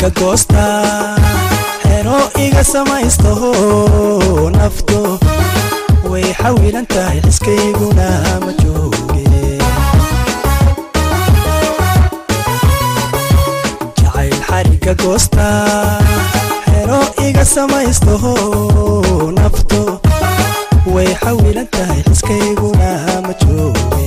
xariga goosta xero iga samaysto nafto way xawilan tahay xiskayguna ma jooge jacayl xariga goosta xero iga samaysto nafto way xawilan tahay xiskayguna ma jooge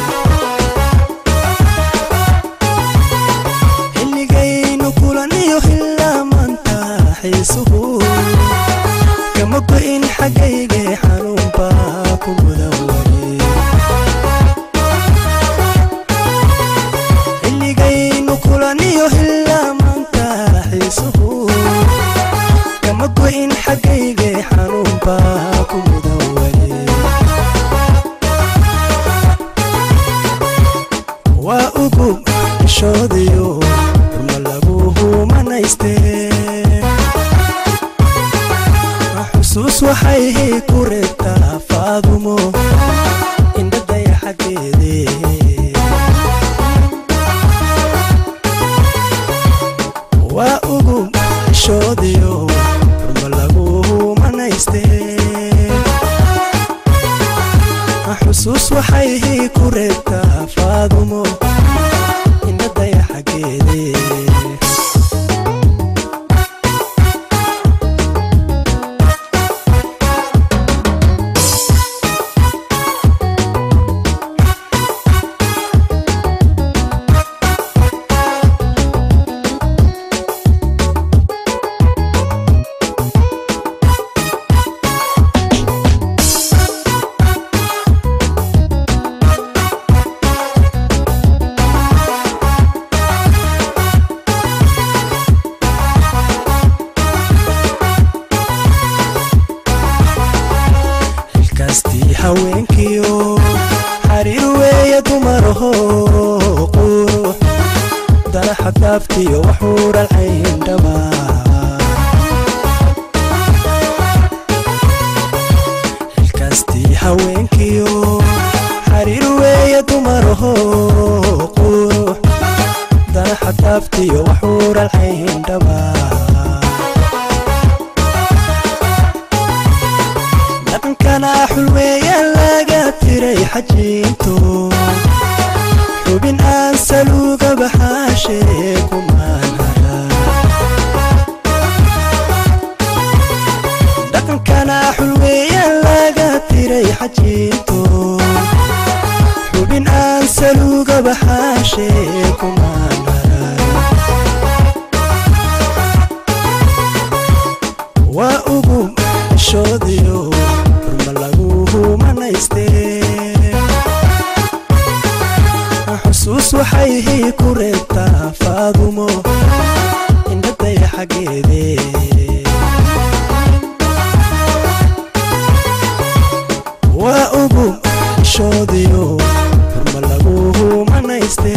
xilligaynu kulaniyo hilaamanta xiisuhu kama go'in xaggayge xanuunba ku mudan weli xilligaynu kulaniyo hilaamanta xiisuhu kama go'in xaggayge xanuunba ku mudan weli waa ugub ishoodiyo ruma laguhu manayste xusuus waxay ku reebtaa faadumo indhadaya xaggeede waa ugub ishoodiyo ruma laguhu manayste xusuus waxay ku reebtaa faadumo indhadaya xaggeede xilkaastii haweenkiyo xariir weeye dumaraho qurux dalaxa daaftiyo waxuuran cayndhaba xilkaastii haweenkiyo xariir weeye dumaraho qurux dalaxa daaftiyo waxuuran cayndhaba dhaqankana xulweeyaan laga tiray xajiinto xubin aan saluuga baxaashee kumaan hara dhaqankana xulweeyaan laga tiray xajiinto xubin aan saluuga baxaashee kumaan hara waa ugu shoodiyo ruma laguhu manayste xusuus waxay ku reebtaa faadumo indhadaya xaggeede waa ugu shoodiyo ruma laguhu manayste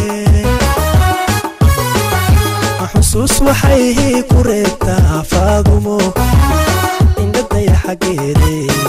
xusuus waxay ku reebtaa faadumo indhadaya xaggeede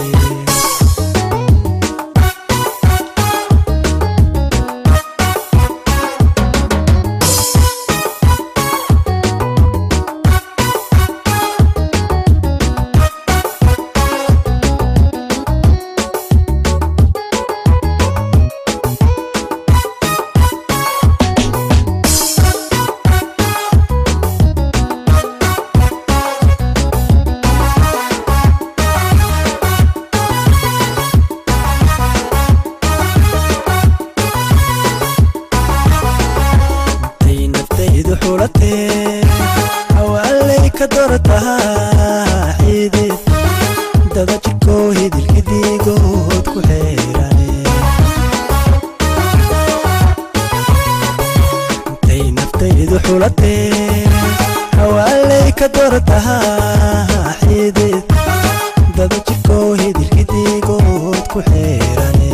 tay naftaydu xulatee hawaaley ka dortahaa xidid dada jirkoo hidilkidiigood ku xeerane tay naftaydu xulatee hawaaley ka dortahaa xidid dada jirkoo hidilkidiigood ku xeerane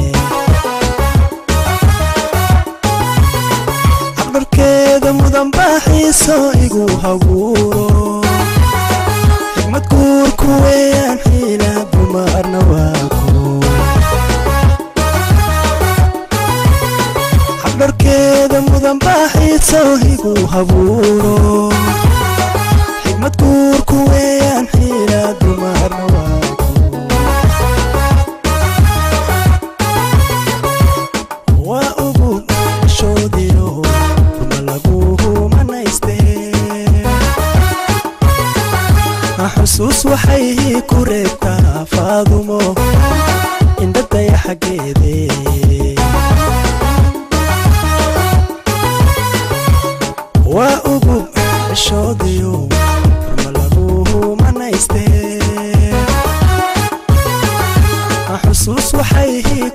caqdarkeeda mudan baaxiiso igu haguuro xigmad guurku weeyaan xiila dumarna waa ku xaqdarkeeda mudan baaxiiso igu habuuro guurku weeyaan xiila dumarna waaku waa ugu shoodiyo kuma lagu manayste xusuus waxay ku reebtaa faadumo indhadaya xaggeede waa ugu shoodiyo kuma lagu manayste xusuus waxay